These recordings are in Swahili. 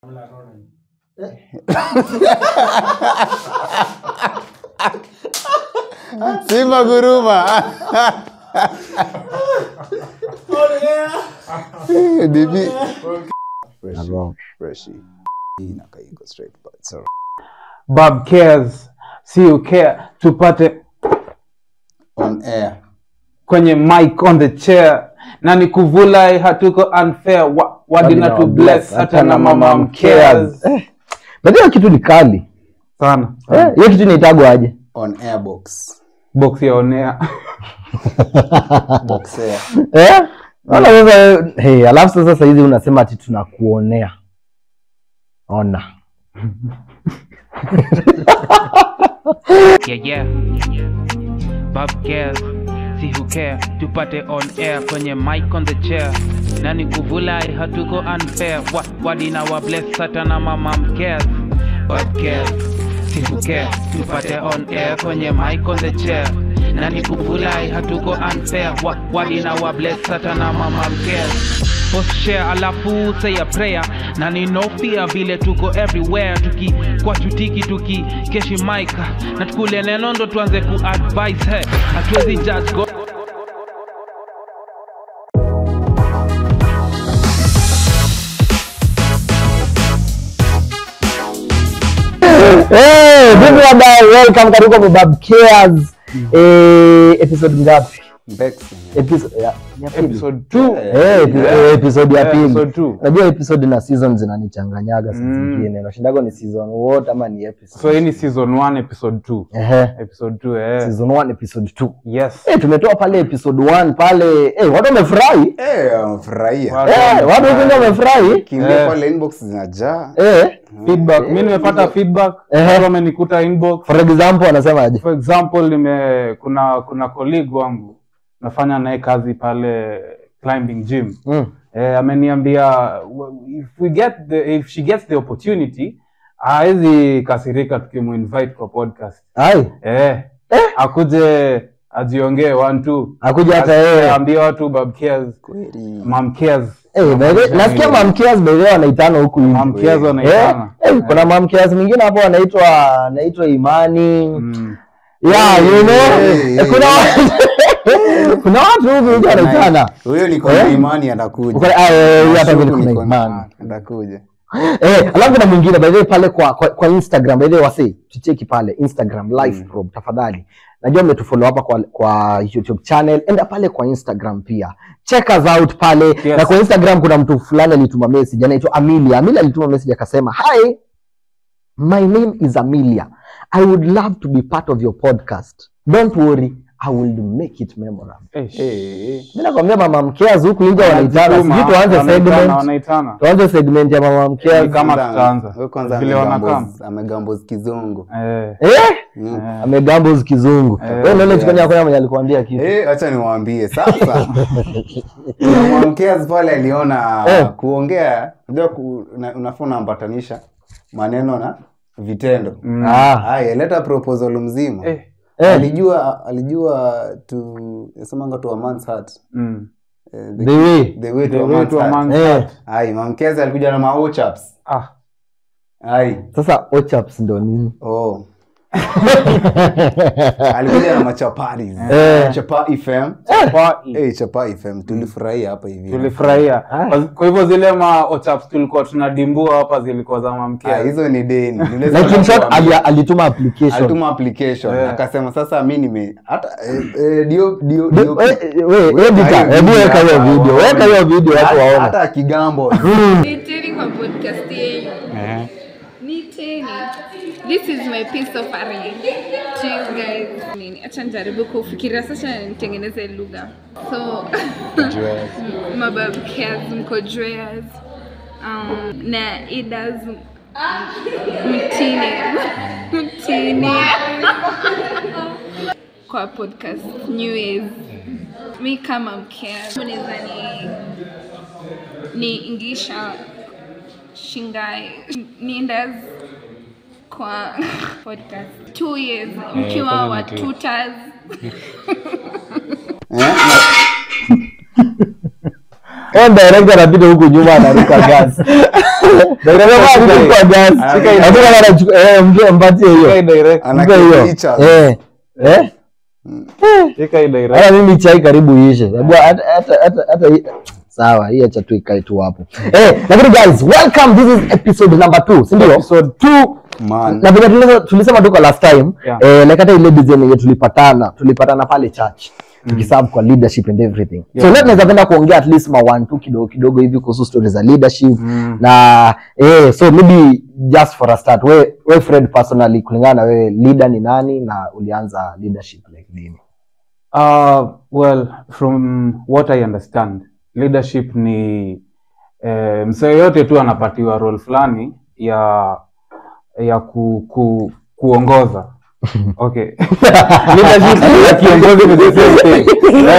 Simba guruma. DB. Fresh. Fresh. Hii inakaa iko straight but it's alright. Bob cares see you care tupate On air. kwenye mic on the chair na ni kuvulai hatuko unfair wa, wadina Wadina to bless hata na mama mcares But hiyo kitu ni kali. sana Eh, hiyo kitu inaitagwa aje? On air box. box ya onea Box air. Eh? Wala sasa hey, alafu sasa saa hizi unasema ati tunakuonea. Ona. yeah, yeah. Bob cares, see who care, tupate on air kwenye mic on the chair. Nani kuvulai hatuko unfair, wa, wadina wa bless hata na mama mcares. Bob cares, see who care, tupate on air kwenye mic on the chair. Nani kuvulai hatuko unfair, wa, wadina wa bless hata na mama mcares. Post share alafu say a prayer na ninofia vile tuko everywhere tuki kwa chutiki tuki keshi mic na tukule neno ndo tuanze ku advise he hatuwezi judge God Eh, vipi wadau, welcome karibu kwa Bob Cares. Eh, episode ngapi? Bex. Episode ya, ya pili. episode 2 Eh, epi- eh, episode ya Eh, pili. episode two. Najua episode na season zinanichanganyaga saa Mm. zingine. Nashindago ni season wote ama ni episode. so hii ni season 1 episode 2 Ehe. episode 2 eh Season 1 episode 2. yes Eh, tumetoa pale episode 1 pale. Eh, watu wamefurahi. Eh, wamefurahia. Watu Eh, watu huko wamefurahi. Kiingia Eh. pale inbox zinajaa. Eh, feedback mi nimepata feedback Ehe. watu wamenikuta inbox for example wanasema aje? for example nime kuna kuna colleague wangu nafanya naye kazi pale climbing gym Mm. eh, ameniambia w- if we get the, if she gets the opportunity hawezi kasirika tukimuinvite kwa podcast Ai, eh, akuje ajiongee one two akuja hata yeye. ambie watu bab cares Kweli. mam cares Eh, by the way, nasikia mamkias by the way wanaitana huku hivi. mam cares Eh, wanaitana eh, kuna mamkias mwingine hapo anaitwa anaitwa Imani. Mm. Yeah, you know. Eh, Eh, kuna watu kuna watu huku hivi wanaitana. Huyo ni kwa Eh? imani anakuja. Uko- ah, eh, huyu hapa vile Shuku kuna niko- Imani. Atakuja. Eh, alafu kuna mwingine by the way pale kwa, kwa, kwa Instagram by the way wasi tucheki pale Instagram live probe tafadhali. Najua umetufollow hapa kwa, kwa YouTube channel, enda pale kwa Instagram pia. Check us out pale. Yes. Na kwa Instagram kuna mtu fulani alituma message anaitwa Amelia. Amelia alituma message akasema, "Hi, my name is Amelia. I would love to be part of your podcast. Don't worry, I will make it memorable." Eh, Eh, eh. Mimi nakwambia mama mkeazi huku nje wanaitana. wanajituma, Sijui tuanze wanaitana, segment. wanaitana Tuanze segment ya mama Ni mkeazi. kama Kwanza- tutaanza. huyo kwanza Vile amegambos- wanakaa. amegambos kizungu. eh, Eh? Mm. amegambos kizungu Eh, wewe ndio yes. chikoni yako mwenye alikuambia kitu Eh, acha niwaambie sasa. Mwanamkeazi pale aliona Eh. kuongea, unajua ku, una- unafaa unaambatanisha maneno na vitendo. mm, ah Haya, leta proposal mzima. eh, eh Alijua alijua to yasemanga to a man's heart. mm. Eh, the way the way to The a way man's to a heart. man's Eh. heart. Ai, mamkezi alikuja na maochaps. Ah, Ai. sasa ochaps ndo nini Oh. alikuja na machapari Eh. chapa fm kwa- Eh, chapa fm tulifurahia hapa hivi tulifurahia Ah. Kwa- kwa hivyo zile ma ochaps tulikuwa tunadimbua hapa zilikuwa za Ah, mamkia hizo ni deni Nileza like in short kuambia. ali, alituma application alituma application Eh. akasema sasa mi nime hata eh, eh, dio dio De- dio we- we- Weka editor, hiyo hebu video weka hiyo hapa, video waone. weka hiyo video watu Hata- waone hata kigambo Niteni kwa podcast yenu. Niteni. This is my piece of art to you guys. Nini, Acha nijaribu kufikiria sasa nitengeneze lugha. So mababkes mko dreas um, na idas mtini mtini kwa podcast new years mi kama mkea unaweza ni ni ingisha shingai niendas kwa podcast two years mkiwa wa tutas Eh, director anapita huku nyuma anaruka gas. Director anaruka gas. Shika hii- Hakuna anachukua eh mtu ampatie hiyo. Shika hii direct. Ana Mpe hiyo. kicha. Eh. Eh? Shika hii direct. Hata mimi chai karibu iishe. Sababu hata hata hata hata hii- sawa, hii acha tu ikae tu hapo. Eh, lakini guys, welcome. This is episode number 2, si ndio? Episode 2. Man. na vile tulisema, tulisema tuko last time Yeah. eh, like hata ile design yenye tulipatana tulipatana pale church tukiserve kwa leadership and everything so Yeah. leo tunaweza penda kuongea at least ma one two kidogo kidogo hivi kuhusu stories za leadership Mm. na eh, so maybe just for a start we, we Fred personally kulingana na wewe leader ni nani na ulianza leadership like lini Uh, well, from what I understand, leadership ni eh, msee yote tu anapatiwa role fulani ya ya ku, ku, kuongoza. Okay. leadership ya kiongozi ni the same thing.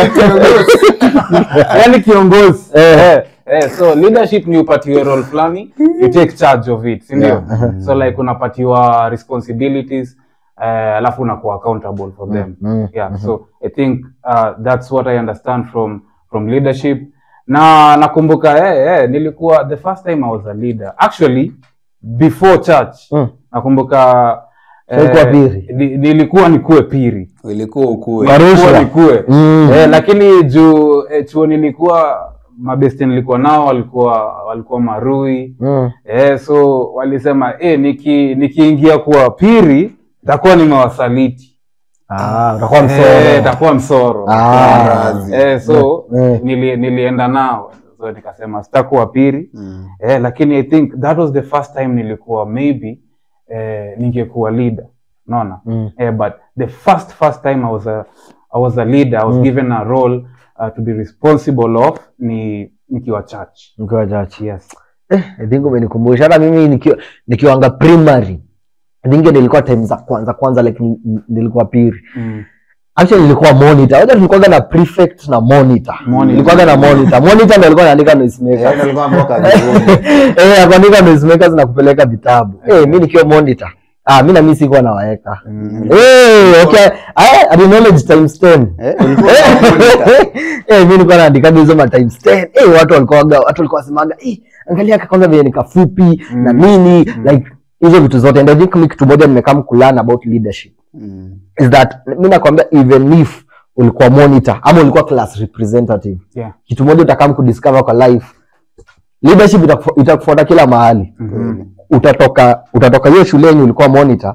Yaani kiongozi. Eh, eh, so leadership ni upatiwe role fulani, you take charge of it, si ndio? So like unapatiwa responsibilities eh, alafu unakuwa accountable for them mm, yeah so i think uh, that's what i understand from from leadership na nakumbuka eh, eh, nilikuwa the first time i was a leader actually before church Mm. nakumbuka Ulikuwa piri? ni- nilikuwa nikuwe piri Ilikuwa ukue. Baru- Nilikuwa Rushwa. nikuwe Mm. eh, lakini juu eh, chuo nilikuwa mabesti nilikuwa nao walikuwa walikuwa marui mm. eh, so walisema eh, niki nikiingia kuwa piri takuwa nimewasaliti ah, utakuwa Eh, msoro takuwa msoro Ah. Mrazi. eh, so Eh. nili, nilienda nao so nikasema sitakuwa piri Mm. eh, lakini i think that was the first time nilikuwa maybe eh, ningekuwa leader unaona Mm. eh, but the first first time i was a, I was a leader i was Mm. given a role uh, to be responsible of ni nikiwa church Mkiwa church yes Eh, I think umenikumbusha hata mimi nikiwa nikiwanga primary I think nilikuwa time za kwanza kwanza like ni- ni- nilikuwa piri mm. actually nilikuwa monitor wacha tulikuwaga na prefect na monitor Monitor. nilikuwaga na monitor monitor ndio alikuwa anaandika noise Eh, makers nilikuwa mboka jioni. eh akuandika noise makers na kupeleka vitabu eh mimi nikiwa monitor ah mimi na mimi sikuwa nawaeka Mm. eh okay I, I knowledge times 10 Eh, ulikuwa na monitor. eh mimi nilikuwa naandika hizo ma times 10 eh watu walikuwa watu walikuwa wasemaga eh angalia kwanza vile ni kafupi na nini like hizo vitu zote and I think mimi kitu moja nimekam kulearn about leadership Mm. is that mimi nakwambia even if ulikuwa monitor ama ulikuwa class representative yeah kitu moja utakam kudiscover kwa life leadership itakufu- itakufuata kila mahali Kweli. utatoka utatoka hiyo shule yenye ulikuwa monitor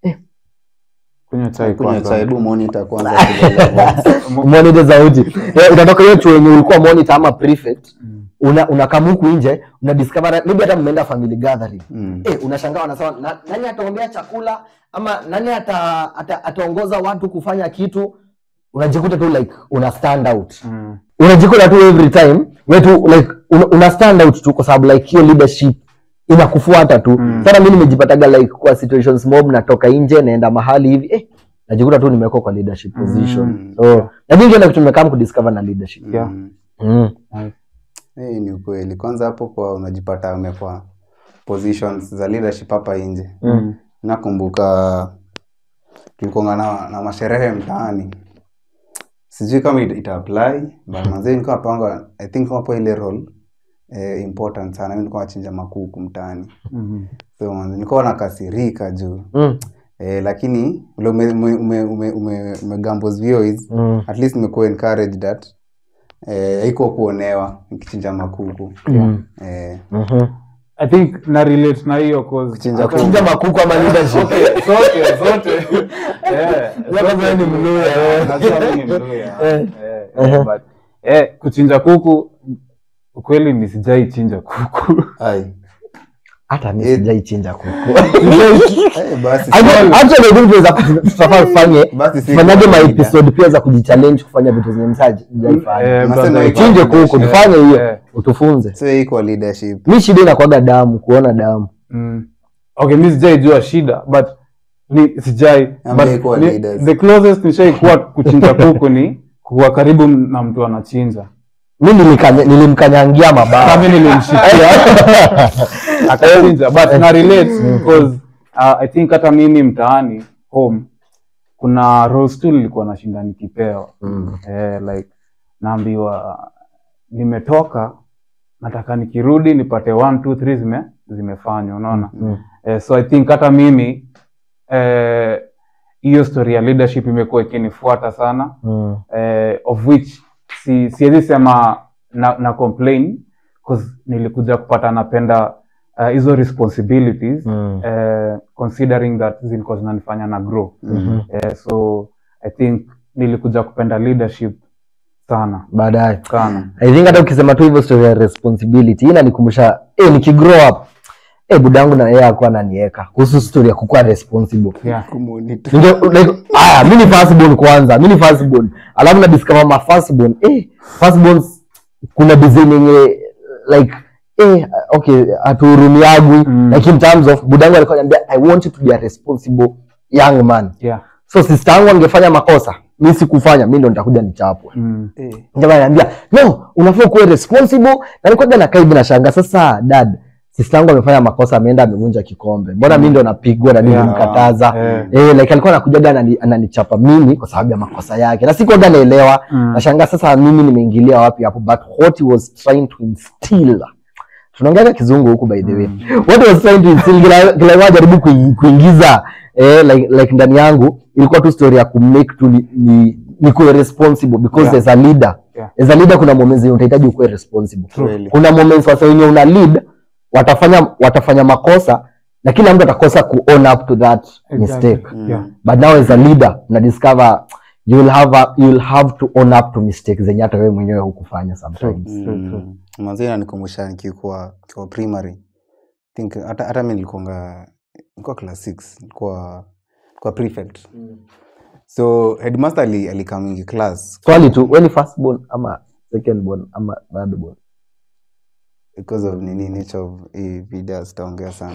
kunywa chai Kunywa kwanza. chai, hebu monitor kwanza kidogo. monitor sauti Eh, utatoka hiyo chuo yenye ulikuwa monitor ama prefect una unakam huku nje una discover maybe hata mmeenda family gathering Mm. eh unashangaa wanasema na, nani ataombea chakula ama nani ata, ata, ataongoza watu kufanya kitu unajikuta tu like una stand out Mm. unajikuta tu every time we tu like una, una stand out tu kwa sababu like hiyo leadership inakufuata tu Mm. sana mimi nimejipataga like kwa situations mob natoka nje naenda mahali hivi eh najikuta tu nimewekwa kwa leadership position Mm. so na mimi ndio kitu nimekam kudiscover na leadership Yeah. Mm. mm. Nice. Eh, ni ukweli kwanza hapo kwa unajipata umekwa positions za leadership hapa nje Mm. nakumbuka tulikuanga na, na masherehe mtaani sijui kama ita, ita apply but manzee nilikuwa napanga i think hapo ile role eh, important sana mimi nilikuwa nachinja makuku mtaani Mhm. so manze nilikuwa nakasirika juu Mm. eh, lakini ule ume, ume, ume, ume, ume, umegambos views Mm. at least nimekuwa encouraged that eh, haikuwa kuonewa nikichinja makuku Mm. eh, Mhm. i think na relate na hiyo cause Kuchinja hata- kuku. Chinja makuku ama leadership zote zote Eh, Labda wewe ni Mluya, eh. Najua mimi ni Mluya. Eh. Eh, eh, but, eh, kuchinja kuku ukweli ni sijai chinja kuku ai hata mimi sijaichinja kuku eh, basi I think- actually I think tunaweza- tutafaa tufanye Basi si tufanyage kawaida. maepisode pia za kujichallenge kufanya vitu zenye msaji Eh, Nasema brother, iko- chinje kuku eh, tufanye eh. hiyo utufunze so iko leadership mi shida inakuaga damu kuona damu Mm. okay mi sijai jua shida but ni sijai Hamjai but kuwa ni- leaders. the closest nishai kuwa kuchinja kuku ni kuwa karibu na mtu anachinja mi nilikanya- nilimkanyangia Hata mabaya mi nilimshikia akachinja but na relate because uh, i think hata mimi mtaani home kuna roles tu nilikuwa nashinda nikipewa Mm. eh, like naambiwa nimetoka nataka nikirudi nipate one two three zime zimefanywa unaona Mm. eh, so i think hata mimi eh, hiyo story ya leadership imekuwa ikinifuata sana Mm. eh, of which si siwezi sema na, na complain cause nilikuja kupata napenda uh, hizo responsibilities Mm. eh, considering that zilikuwa zinanifanya na grow Mhm. eh, so i think nilikuja kupenda leadership sana baadaye sana i think hata ukisema tu hivyo story ya responsibility hii inanikumbusha eh nikigrow up eh budangu na yeye akuwa ananiweka kuhusu story ya kukuwa responsible yeah. Kumonitor. Ninge- like, aya mi ni firstborn kwanza mi ni firstborn alafu na discover ma firstborn eh firstborns kuna design yenye like eh okay hatuhurumiagwi Mm. like in terms of budangu alikuwa ananiambia i want you to be a responsible young man Yeah. so sister yangu angefanya makosa mi sikufanya mi ndo nitakuja nichapwe Mm. Eh, jamaa ananiambia no unafaa kuwa responsible na nilikuwa na kaibu na shanga sasa dad sister yangu amefanya makosa ameenda amevunja kikombe mbona mi ndo napigwa na mimi Yeah. nimkataza Eh. eh, like alikuwa anakujaga anani- ananichapa mimi kwa sababu ya makosa yake na sikuwaga naelewa Mm. nashangaa sasa mimi nimeingilia wapi hapo but what he was trying to instill tunaongeaga kizungu huku by the way what he was trying to instill kila kila mara jaribu kui- kuingiza eh, like, like ndani yangu ilikuwa tu story ya kumake tu ni, ni, nikuwe responsible because Yeah. as a leader Yeah. as a leader kuna moments zenye utahitaji ukuwe responsible Kweli. kuna moments wasa wenye una lead watafanya watafanya makosa na kila mtu atakosa ku own up to that mistake Yeah. but now as a leader una discover you will have a, you will have to own up to mistakes zenye hata wewe mwenyewe hukufanya sometimes True, true. Mm. Manze inanikumbusha nikikuwa kwa primary think hata hata mimi nilikuwa nilikuwa class 6 nilikuwa kwa prefect so headmaster ali alikamingi class swali tu wewe ni first born ama second born ama third born because of nini nature of hii video sitaongea sana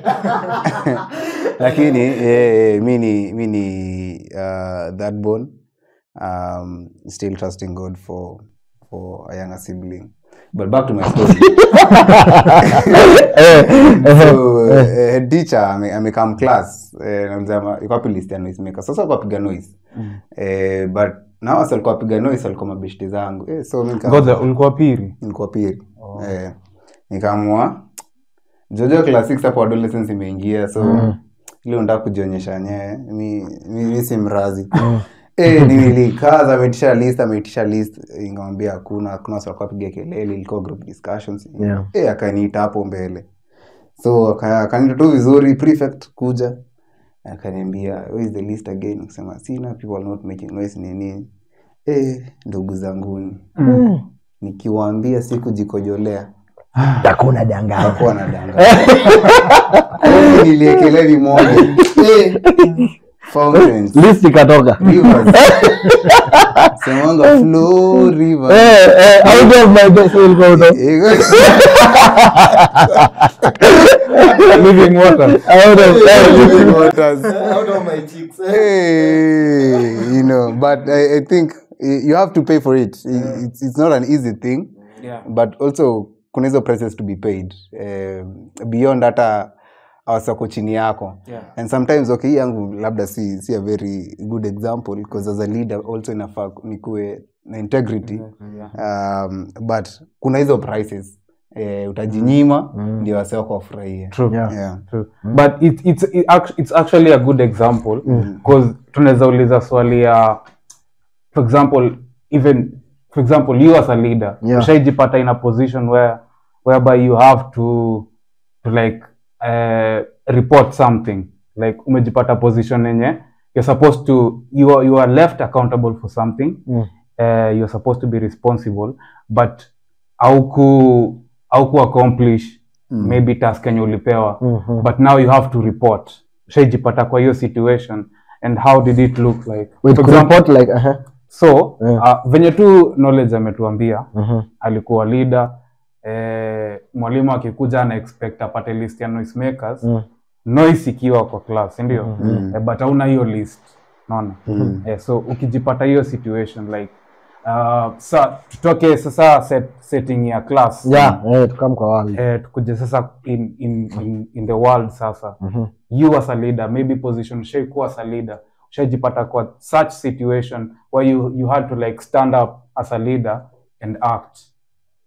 lakini eh, eh, mi ni mi ni uh, that born um, still trusting god for for a younger sibling but back to my story so eh, head teacher ame- amekam class eh, namsema iko wapi list ya noise maker sasa alikuwa apiga noise eh, but na wasa alikuwa apiga noise alikuwa mabeshte zangu eh, so mi nika- ngoja ulikuwa piri nilikuwa pili eh, nikaamua jojo class six hapo adolescence imeingia so ile unataka kujionyesha nyewe mi, mi, mi si mrazi Eh, nilikaza ameitisha list ameitisha list ingamwambia hakuna hakuna watu walikuwa piga kelele ilikuwa group discussions Yeah. eh, akaniita hapo mbele so aka- akaniita tu vizuri prefect kuja akaniambia where is the list again kusema sina people are not making noise nini eh, ndugu zanguni nikiwaambia si kujikojolea takuna danganya hakuwa na danga niliekelea limoja Eh, fountains list ikatoka rivers semanga flow rivers eh eh out of my best will go to living water out of Living waters. out of my cheeks. Hey, you know, but I, I think eh, you have to pay for it. I- It's, it's not an easy thing, yeah. but also kuna hizo prices to be paid eh, beyond hata awasako chini yako Yeah. and sometimes okay hii yangu labda si, si a very good example because as a leader also inafaa nikuwe na integrity um, but kuna hizo prices eh, utajinyima ndio wase wako wafurahie True. Yeah. yeah. True. but it, it's, it, act- it's actually a good example because tunaweza uliza swali ya for example even for example you as a leader Yeah. ushaijipata in a position where whereby you have to to like uh, report something like umejipata position yenye you're supposed to you are, you are left accountable for something Mm. uh, you're supposed to be responsible but auku auku accomplish maybe task yenye ulipewa Mhm. but now you have to report ushaijipata kwa hiyo situation and how did it look like wait For example, report like uh-huh. so Yeah. uh, venye tu knowledge ametuambia Mhm. alikuwa leader eh, mwalimu akikuja ana expect apate list ya noise makers Mm. noise ikiwa kwa class ndio eh, but hauna hiyo list naona eh, so ukijipata hiyo situation like uh, sa tutoke sasa set, setting ya class yeah eh tukam kwa wali eh, tukuje sasa in, in, in, in the world sasa Mhm. you as a leader maybe position ushaikuwa as a leader ushajipata kwa such situation where you, you had to like stand up as a leader and act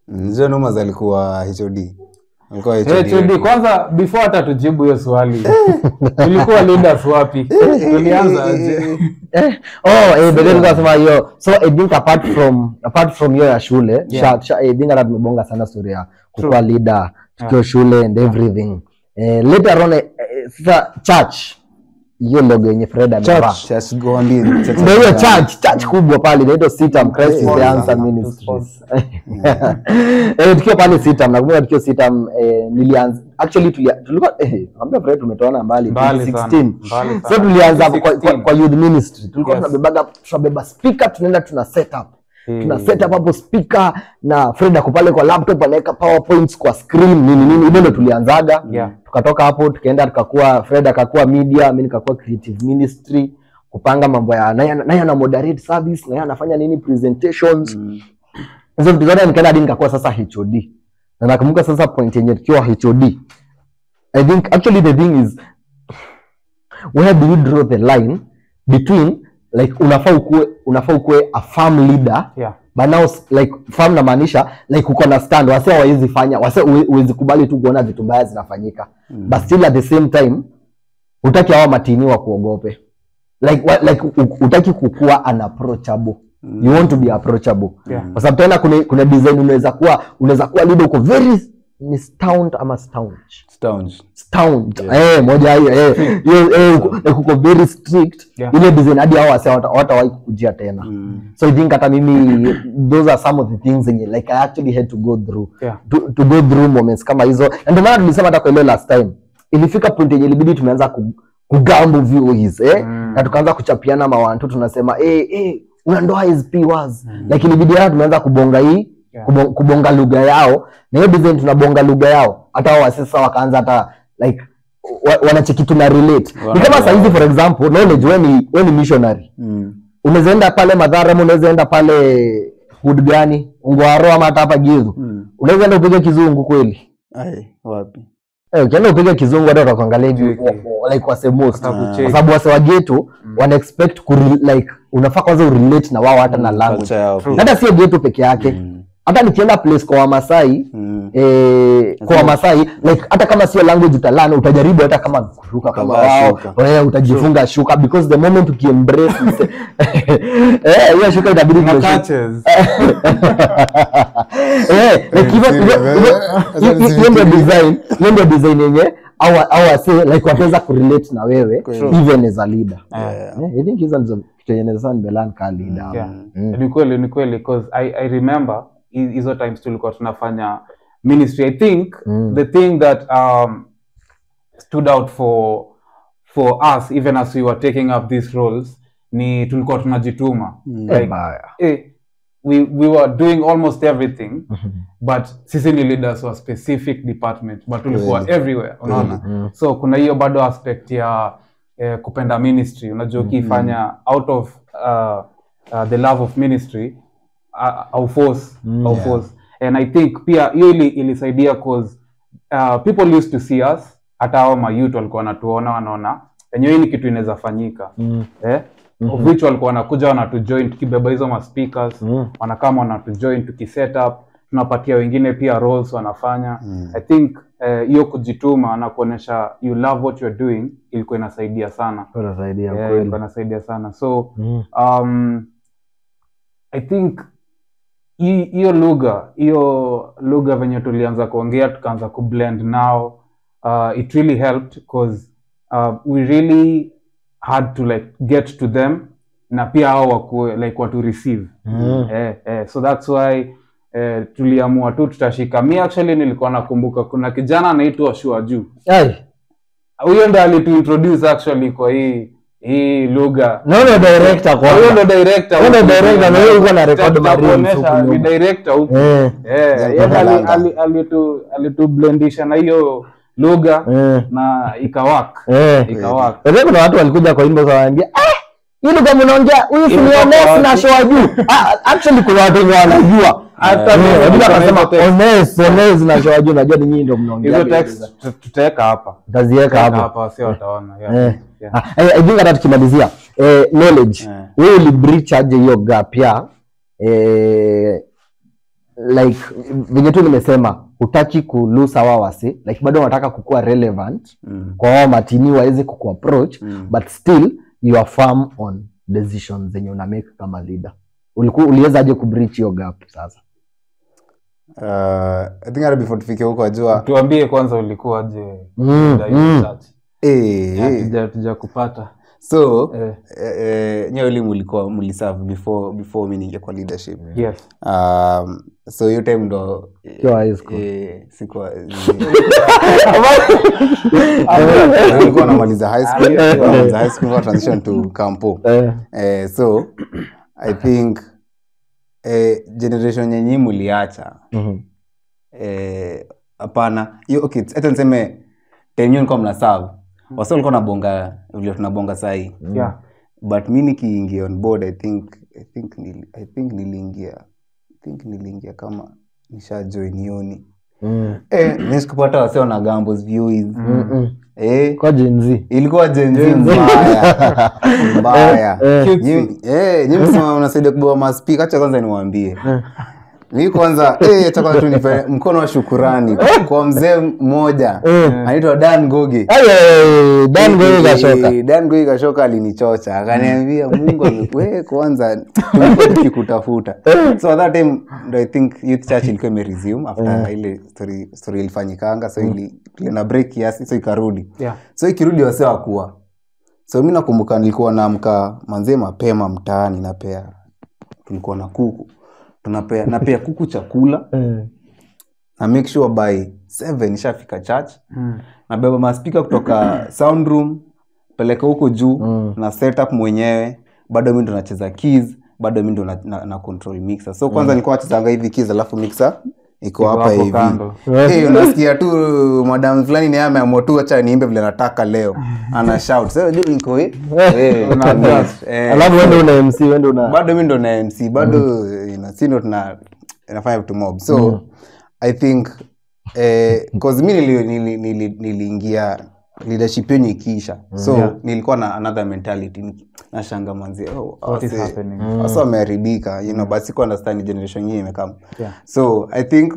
Ndio Numas alikuwa HOD. Alikuwa HOD. HOD kwanza before hata tujibu hiyo swali tulikuwa leaders wapi tulianza aje Eh, oh, eh, but then nikasema hiyo so I think apart from apart from hiyo ya shule Yeah. sha, sha, I think hata tumebonga sana story ya kukuwa leader tukiwa shule and everything eh, later on eh, eh, sasa church hiyo logo yenye Fred amevaa Church, church Gondi, church ndio hiyo ya- church church kubwa pale inaitwa Sitam Christ is the Sponsor. Answer Ministries eh tukiwa pale Sitam nakumbuka tukiwa Sitam eh, nilianza actually tulia, tulikuwa eh naambia Fred tumetoana mbali Mbali sana, 2016 mbali so sana. tulianza kwa, kwa, 2016. kwa youth ministry tulikuwa Yes. tunabebaga tunabeba speaker tunaenda tuna set up tuna Hmm. set up hapo speaker na Fred ako pale kwa laptop anaweka powerpoints kwa screen nini nini hivyo ndo tulianzaga Yeah. tukatoka hapo tukaenda tukakuwa Fred akakuwa media mimi nikakuwa creative ministry kupanga mambo ya naye naye ana moderate service naye anafanya nini presentations hizo vitu zote nikaenda hadi nikakuwa sasa HOD na nakumbuka sasa point yenye tukiwa HOD I think actually the thing is where do you draw the line between like unafaa ukue unafaa ukue a farm leader Yeah. but now s- like farm namaanisha like uko na stand wase hawawezi fanya wase huwe- huwezi kubali tu kuona vitu mbaya zinafanyika mm. but still at the same time utaki hawa matini wa kuogope like wa, like u- utaki kukua unapproachable mm. you want to be approachable Yeah. kwa sababu tena kuna kuna design unaweza kuwa unaweza kuwa leader uko very ni staunch ama staunch Stounge. staunch eh moja hiyo eh hiyo eh uko- like uko very strict Yeah. ile design hadi hao wase hawata- hawatawahi kukujia tena so i think hata mimi those are some of the things zenye like i actually had to go through Yeah. to, to go through moments kama hizo na ndio maana tulisema hata kwa ile last time ilifika point yenye ilibidi tumeanza ku, kugambo views eh Mm. na tukaanza kuchapiana mawantu tunasema eh eh una ndoa SP was mm. like ilibidi hata tumeanza kubonga hii Yeah. kubonga, kubonga lugha yao na hiyo design tunabonga lugha yao hata wao wasi sasa wakaanza hata like wa, wanacheki tuna relate ni kama Wanaelewa. saa hizi for example knowledge wewe ni wewe ni missionary Mm. unaweza enda pale madhara ama unaweza enda pale hood gani ungwaro ama hata hapa gizu Mm. unaweza enda upige kizungu kweli Ai, wapi? Eh, ukienda upige kizungu hata utakuangalia juu Juu, okay. wa- wa- like wase most Sababu Ah. check. kwa sababu wase wa geto wana expect ku like unafaa kwanza urelate na wao hata na language Culture yao pia. hata sio geto peke yake Mm. hata nikienda place kwa wamasai Mm. eh, kwa wamasai like hata kama sio language utalana utajaribu hata kama kuruka kama Ukavaa wao shuka. wewe utajifunga shuka because the moment ukiembrace mse- eh hiyo shuka itabidi Na tuweke- catches. Eh, like hivyo- hivyo- hivyo- hi- hi- hiyo ndio design hiyo ndio design yenye au au wase like wataweza kurelate na wewe Kweli. even as a leader Yeah. Eh, I think hizo ndizo kitu yenye naweza nimelan ka leader Yeah. Mm. ni kweli ni kweli cause I, I remember hi- hizo times tulikuwa tunafanya ministry i think Mm. the thing that um, stood out for for us even as we were taking up these roles ni tulikuwa tunajituma Eh, like, baya. eh, we, we were doing almost everything but sisi ni leaders wa specific department but tulikuwa Kweli. everywhere unaona Mm. so kuna hiyo bado aspect ya eh, kupenda ministry unajua ukifanya out of uh, uh, the love of ministry uh, au force Mm. au Yeah. force and i think pia hiyo ili, ilisaidia cause uh, people used to see us hata hao mayouth walikuwa wanatuona wanaona enyewe hii ni kitu inaweza fanyika Mm. eh? of which walikuwa wanakuja wanatujoin tukibeba hizo maspeakers Mm. wanakama wanatujoin tukiset up tunapatia wengine pia roles wanafanya Mm. i think eh, hiyo kujituma na kuonyesha you love what you're doing ilikuwa inasaidia sana Unasaidia yeah, kweli. ilikuwa inasaidia sana so Mm. um, i think hi- hiyo lugha hiyo lugha venye tulianza kuongea tukaanza kublend now uh, it really helped because uh, we really had to like get to them na pia hao wakue like watu receive Mm. eh, eh, so that's why eh, tuliamua tu tutashika mi actually nilikuwa nakumbuka kuna kijana anaitwa shua juu Ai, huyo ndo alituintroduce actually kwa hii hii lugha na huyo director kwanza. huyo ndo director Huyo ndo huku. director, na huyo yuko na record Tuta- Marines tutakuonesha huku ni nyuma. director huku Eh, Eh, Yeah, yeye kwa ali- Langa. ali- alitu- alitublendisha na hiyo lugha eh, na ikawak eh. ikawak Sasa kuna watu walikuja kwa inbox wanaambia ah hii lugha mnaongea huyu si Hii ni lugha Ones kwa na wapi?" show juu. Ah, actually kuna watu wenye wanajua. Hata Eh, mimi wengine niko na wakasema hizo text. Ones, Ones na show juu najua ni nyinyi ndio mnaongea. hizo hiyo text lugha. tut- tutaweka hapa Taziweka Tutaweka hapo. hapa sio wataona yeah. Eh. Yeah. Ah, I, I think hata tukimalizia eh, knowledge Eh. wewe ulibreach aje hiyo gap ya eh, like venye tu nimesema hutaki kulose hawa wase like bado unataka kukuwa relevant Mm. kwa wao matini waweze kukuapproach Mm. but still you are firm on decisions zenye una make kama leader ulikuwa uliwezaje kubreach hiyo gap sasa Uh, I think hata before tufike huko ajua tuambie kwanza ulikuwaje Mm, leader hiyo mm. church? eh, eh. Hatuja- hatuja kupata so eh, eh, eh, nyewe li mulikuwa muliserve before before mi niingia kwa leadership yes um, so hiyo time ndo Ukiwa high school. eh, sikuwa nilikuwa namaliza high school nilikuwa namaliza high school nilikuwa transition to campo eh, eh, so i think eh, generation yenye muliacha mhm. eh, hapana hiyo okay hata niseme time hiyo nilikuwa mna serve wasa walikuwa nabonga vile tunabonga sahii yeah but mi nikiingia on board i think i think nili, i think niliingia i think niliingia kama nisha join yoni Mm. eh mi sikupata wase wana gambos views Mm-mm. eh kwa jenzi ilikuwa jenzi mbaya mbaya Eh, eh. Nyi- eh, nyi msema unasaidia kubeba maspika hacha kwanza niwaambie mi kwanza eh, acha kwanza tu nipe mkono wa shukurani kwa mzee mmoja anaitwa dan goge Ay, ay, ay, Dan Goyo kashoka. Eh, Dan Goyo kashoka alinichocha akaniambia mungu ame- we kwanza tulikuwa tukikutafuta so at that time ndo i think youth church ilikuwa imeresume after ile story, story ilifanyikanga so ili na break kiasi so ikarudi yeah so ikirudi wase wakuwa so mi nakumbuka nilikuwa naamka manzee mapema mtaani napea tulikuwa na kuku tunapea napea kuku chakula Eh, na make sure by seven ishafika church mm. nabeba maspika kutoka sound room peleka huko juu Mm. na setup mwenyewe bado mi ndo nacheza keys bado mi ndo na, na, na control mixer so kwanza nilikuwa nachezanga hivi keys alafu mixer iko hapa hapo hivi kando. hey, unasikia tu madam fulani ni ameamua tu acha niimbe vile nataka leo ana shout so juu niko eh, eh, Una adjust. eh, alafu wende una mc wende una bado mi ndo na mc bado you know, si ndo tuna inafanya vitu mob so i think eh, cause mi nili- nili- nili- niliingia leadership yenye ikiisha so Yeah. nilikuwa na another mentality Ni- nashanga manzi oh, What is wase- happening? wase wameharibika you know but siku understand generation nyingine imekama Yeah. so i think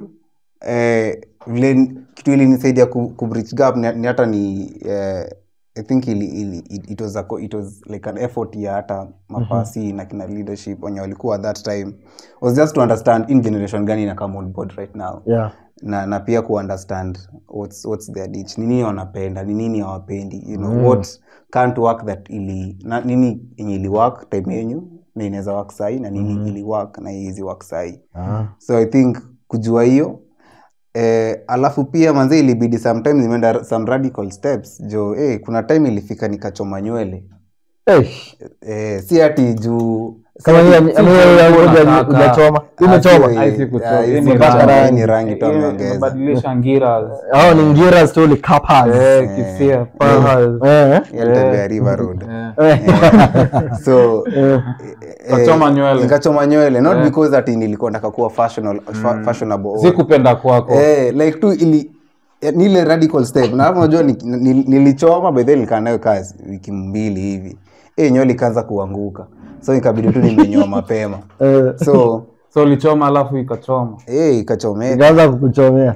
eh, vile kitu ilinisaidia ku, ku bridge gap ni, ni hata ni eh, i think ili, ili, it, it was a, co- it was like an effort ya hata mapasi na kina leadership wenye walikuwa at that time was just to understand in generation gani ina come on board right now yeah. na, na pia kuunderstand what's, what's their niche ni nini wanapenda ni nini hawapendi you know, what can't work that ili na, nini yenye ili work time yenyu na inaweza work sahi na nini ili work na iwezi work sahi Ah. so i think kujua hiyo eh, alafu pia manzi ilibidi sometimes nimeenda some radical steps jo eh, kuna time ilifika nikachoma nywele Eh, eh, si ati juu kama hiyo- si ama hiyo ya ulikuwa ngoja unataka. umechoma Ah, umechoma si- Haisi kuchoma. ah, Hii hizi ni kuchoma, rangi. hii ni rangi tu Ile ameongeza imebadilisha ngira au ni ngira stoli kapas eh, kisia paha Eh, yalitembea river road eh. eh. so eh, Ukachoma nywele. nikachoma nywele not because ati nilikuwa nataka kuwa fashional, fa, fashionable or- si kupenda kwako eh, like tu ili eh, ni ile radical step na hapo unajua ni- ni- nilichoma by then nilikaa nayo kazi wiki mbili hivi eh nywele ikaanza kuanguka so ikabidi tu nimenyoa mapema Eh, so so ulichoma alafu ikachoma eh ikachomeka ikaanza kukuchomea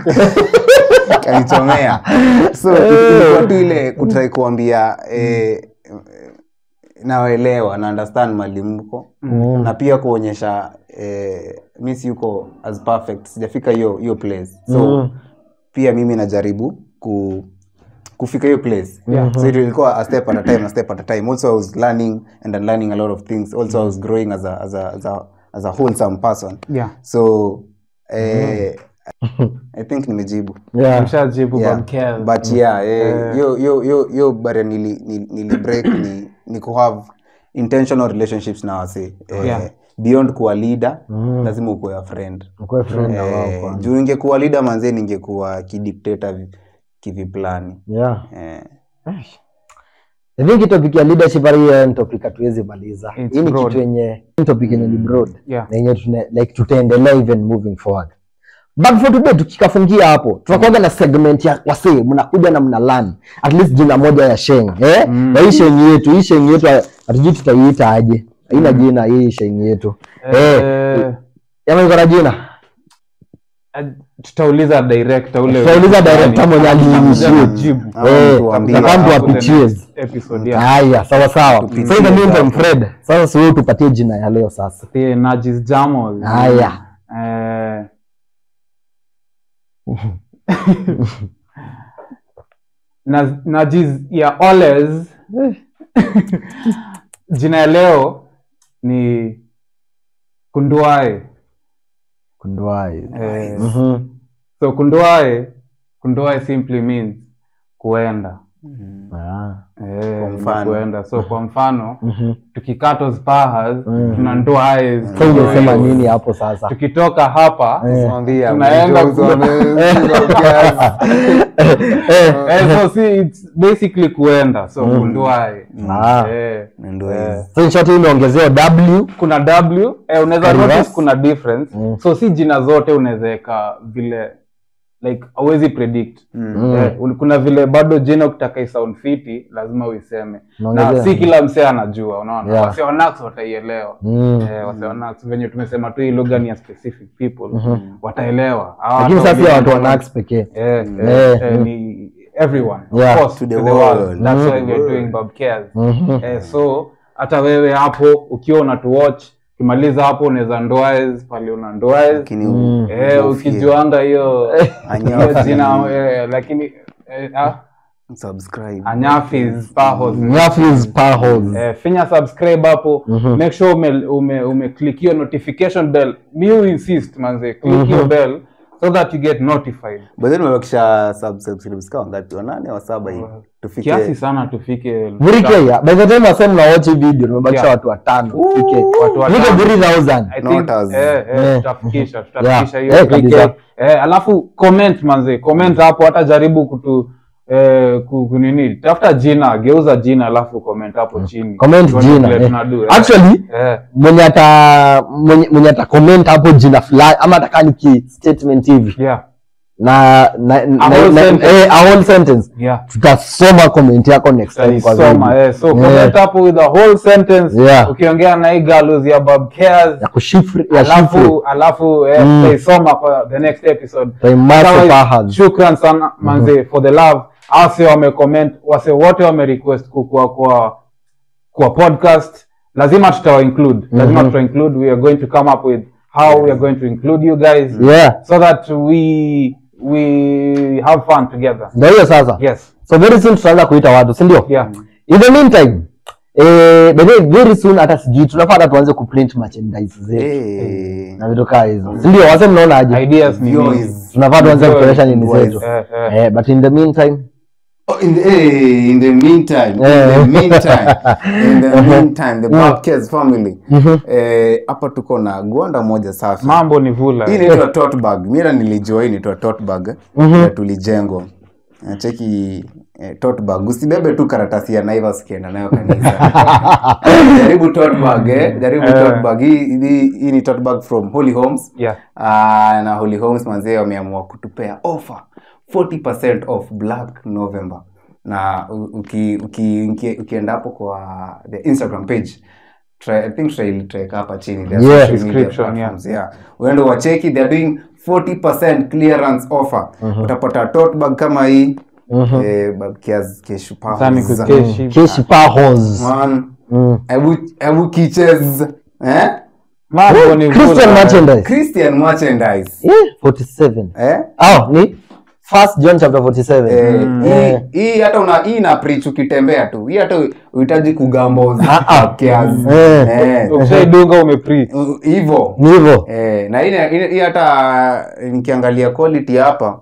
kanichomea so ilikuwa tu ile kutrai kuambia eh, nawaelewa na understand mali mko Mm. na pia kuonyesha eh, mi siyuko as perfect sijafika hiyo hiyo place so Mm. pia mimi najaribu ku kufika hiyo place Yeah. so it ilikuwa a step at a time a step at a time also i was learning and unlearning a lot of things also i was growing as a, as a, as a, as a wholesome person yeah so eh, i think nimejibu Yeah. mshajibu yeah. Bamkel. but yeah eh, yo yo yo yo bare nili, nili, nili break ni, ni ku have intentional relationships na wase eh, Yeah. beyond kuwa leader lazima ukuwe a friend Mkuwe friend na wao eh, kwanza. juu ningekuwa leader manzie ningekuwa kidikteta vi- kiviplani Yeah. eh, I think hii topic ya leadership hali hiyo ni topic hatuwezi maliza. It's Hii ni broad. kitu yenye hii topic yenye ni broad. Yeah. Na yenye tuna like tutaendelea even moving forward. But for today tukikafungia hapo, tunakuwa na segment ya wasee mnakuja na mna learn at least jina moja ya Sheng, eh? Mm. Na hii Sheng yetu, hii Sheng yetu hatujui tutaiita aje. Haina jina hii Sheng yetu. Eh, Eh, Yama iko na jina? Eh, tutauliza director ule Tutauliza director mwenye aliinitiate. Atakuja kujibu. Ama Eh, mtuambie. na kama Hapo the tuwapitie. next episode, yeah. haya sawa sawa Tupitie so in the meantime hapo. fred sasa si wewe tupatie jina ya leo sasa The Najis Jamos. haya Eh, na Najis ya Oles jina ya leo ni Kunduae. kunduai Eh, Mhm. so Kunduae, Kunduae simply means kuenda. Ah. Eh, Kwa ni mfano. kuenda. So kwa mfano Mhm. tukikata spahas Mm. tuna nduae. so ungesema nini hapo sasa Tukitoka hapa Eh. Mwambia, Tunaenda mjuzi ku- wame- eh, so see, it's basically kuenda so Mm. kunduae Ah. eh, Ndio eh. hizo. so in short hii imeongezewa w kuna w eh, unaweza Reverse. notice kuna difference Mm. so si jina zote unaweza weka vile like hauwezi predict Mm. eh, un- kuna vile bado jina ukitaka isound fiti lazima uiseme na Unaongezea. si kila msee anajua unaona Yeah. wase wa Nax wataielewa Mm. eh, wase wa Nax venye tumesema tu hii lugha ni ya specific people Mhm. wataelewa Hawa lakini watu sasa ya watu wa wengine- Nax pekee Eh, Eh, eh, eh, mm. ni everyone Yeah. of course To to the the, world. world that's Mm. why we are doing Bob Cares Mhm. eh, so hata wewe hapo ukiwa unatuwatch ukimaliza hapo unaweza ndoaes pale una ndoaes Lakini Mm. eh, ufie. ukijuanga hiyo Anyafi. hiyo jina eh, lakini eh, ah, Subscribe. anyafis pahos Nyafis Pahos. eh, finya subscribe hapo Mhm. make sure ume, ume, ume click hiyo notification bell you insist manze click Mhm. your bell so that you get notified But then umebakisha subscribers kama ngapi? Wanane wa saba hivi. Tufike. kiasi sana tufike Vurike ya by the time wasem na watch hii video tumebakisha Yeah. watu watano tufike Watu watano. Tufike 3000 I Not think, as- eh, eh, Eh. tutafikisha tutafikisha Yeah. hiyo Eh, kabisa. 3K. eh, alafu comment manze comment hapo hata jaribu kutu eh, ku- kunini tafuta jina geuza jina alafu comment hapo chini comment Tuone jina vile eh. tunadu, eh. actually eh, mwenye ata mwenye, mwenye ata comment hapo jina fulani ama atakaa ni ki statement hivi yeah na na, na, whole na, sentence. eh, a whole sentence yeah tutasoma comment yako next time kwa Soma, video. eh. so Eh, comment hapo with the whole sentence Yeah. ukiongea na hii galus ya Bob Cares ya kushifri ya shifri alafu alafu eh, Mm. tutaisoma kwa the next episode Taimasi Otherwise, Pahas. shukran sana manze for the love ase wamecomment wase wote wamerequest kukua kwa kwa podcast lazima tutawa include lazima Mhm. tuta include we are going to come up with how we are going to include you guys yeah so that we we have fun together ndio hiyo sasa yes so very soon tutaanza kuita watu si ndio yeah in the meantime eh, by the way, very soon hata sijui tunafaa hata tuanze kuprint merchandise zetu Eh. na vitu kaa hizo si ndio wase mnaona aje ideas ni View mingi. is- tunafaa tuanze View kuonyesha is nini wise. zetu Eh, eh. eh, but in the meantime Oh, in the, eh, in the meantime, in Eh. the meantime, in the meantime, the Bapkes family. Mhm. Eh, hapa tuko na gwanda moja safi. mambo ni vula Hii inaitwa tote bag. Mira nilijua hii inaitwa tote bag. Mhm. Ya tulijengwa. Na cheki eh, tote bag. Usibebe tu karatasi ya Naivas ukienda nayo kanisa. Jaribu tote bag eh. Jaribu Eh. tote bag. Hii hii hii ni tote bag from Holy Homes. yeah Ah, na Holy Homes manzee wameamua kutupea offer 40% off Black November na u- uki, uki, uki, ukienda hapo kwa the Instagram page try, I think tutailiteka hapa chini the Yeah. social media Description, platforms, yeah. uende wacheki they're doing 40% clearance offer utapata tote bag kama hii Mhm. eh, bag kiasi kesho pa Sani kukeshi keshi pahos man Mm. hebu hebu kiches eh mambo ni christian vula merchandise Christian merchandise Eh, 47 eh oh ni first john chapter 47 Eh, Eh. hii hii hata una hii na preach ukitembea tu hii hata uhitaji kugambo Ah, ah. kiasi Eh. eh ukishaidunga umepreach uh, hivyo ni hivyo eh na hii hii- hii hata nikiangalia quality hapa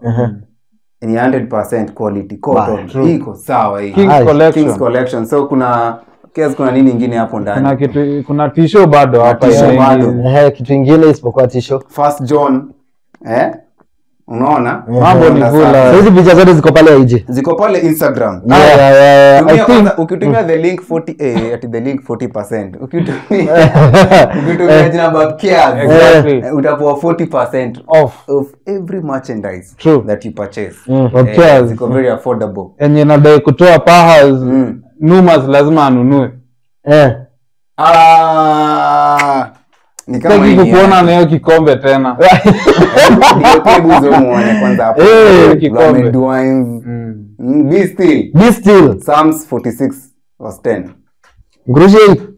ni 100% quality cotton true. iko sawa hii King's Aye. collection King's collection so kuna kiasi kuna nini ingine hapo kuna ndani kitu kuna tisho bado hapa tisho ya bado. ingi- Eh, kitu ingine isipokuwa tisho first john eh unaona mambo ni Unaona vula sasa. hizi picha zote ziko pale ije ziko pale instagram Yeah, yeah, yeah, yeah. I Tumia think kwanza- ukitumia the link 40 eh, ati the link 40% ukitumia ukitumia jina Babkias, Exactly. eh, utapewa 40% off of every merchandise True. that you purchase Mm, Eh, Babkias. ziko very affordable enye nadai kutoa pahas Mm. numas lazima anunue eh, Ah, ni kama Sitaki hii ni kukuona ya- na hiyo kikombe tena Ndio, hebu zoe muone kwanza hapo Eh, kikombe. Mohamed Wines. Mm. Mm, be still Be still. Psalms 46 verse 10 Ngurushi.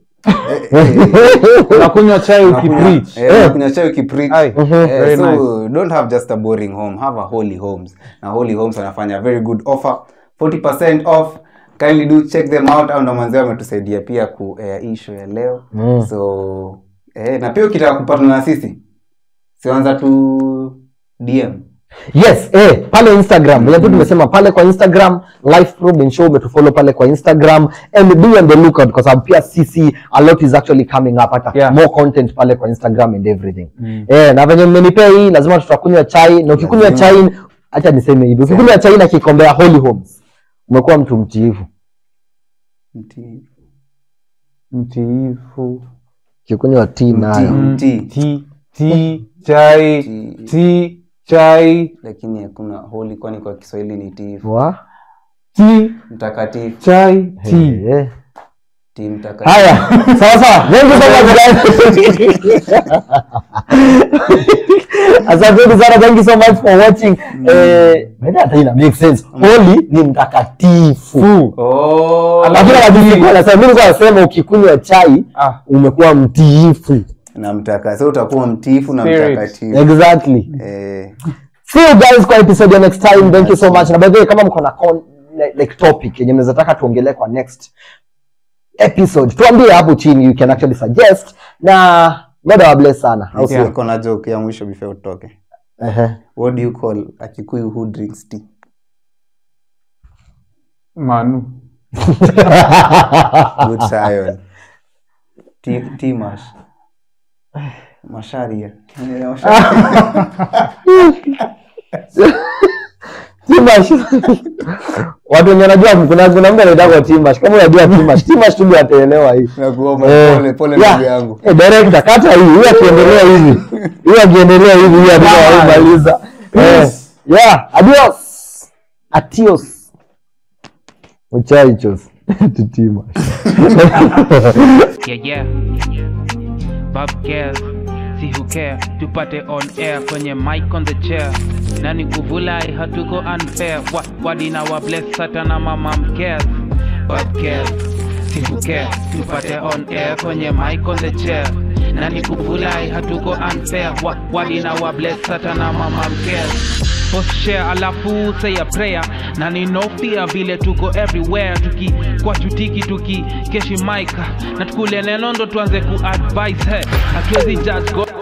unakunywa chai ukipreach Eh, unakunywa chai ukipreach. Ai, Eh, very so nice. don't have just a boring home have a holy homes na holy homes wanafanya very good offer 40% off kindly do check them out au ndo manzee wametusaidia pia ku eh, hii show ya leo Mm. so eh, na pia ukitaka kupatana na sisi sianza tu dm yes eh, pale instagram venye tu tumesema pale kwa instagram life probe and show umetufollow pale kwa instagram and be on the lookout kwa sababu pia sisi a lot is actually coming up hata Yeah. more content pale kwa instagram and everything eh, na venye mmenipea hii lazima tutakunywa chai na ukikunywa Lazima. chai acha niseme hivi ukikunywa chai na kikombea holy homes umekuwa mtu mtiifu Mti- mtiifu ukikunywa tea nayo Mti. ti ti chai Ti. ti chai lakini hakuna holy kwani kwa kiswahili ni tifu wa ti mtakatifu chai ti eh. ti mtakatifu haya sawa sawa thank you so much guys asanteni sana thank you so much for watching eh maybe hata ina make sense holy ni mtakatifu oh lakini wajisi wanasema mimi nilikuwa nasema ukikunywa chai Ah. umekuwa mtiifu na mtaka so utakuwa mtiifu na Spirit. mtakatifu exactly eh, see you guys kwa episode ya next time thank you so much na by the way kama mko na con- like, like topic yenye mnaweza taka tuongelee kwa next episode tuambie hapo chini you can actually suggest na god awabless sana au sio niko na joke ya mwisho before utoke Ehe. what do you call a kikuyu who drinks tea manu good Zion. tea tea mash masharia Eh, masharia. Timash. watu wenye wanajua kuna kuna mtu anaitwa Timash kama unajua Timash Timash tu ndio ataelewa hii Nakuomba Eh, pole pole yeah. ndugu yangu Eh, director kata hii huyu akiendelea hivi huyu akiendelea hivi huyu atamaliza eh yeah adios atios muchachos to Timash yeah, yeah. Bob Gale, see who care tupate on air kwenye mic on the chair nani kuvulai hatuko unfair wa, wadina wa bless satana mama mcares Bob Gale, see who care tupate on air kwenye mic on the chair nani kuvulai hatuko unfair wa, wadina wa bless satana mama mcares Post share alafu say a prayer na ni no fear vile tuko everywhere tuki kwa chutiki tuki keshi mic na tukule neno ndo tuanze ku advise he hatuwezi judge God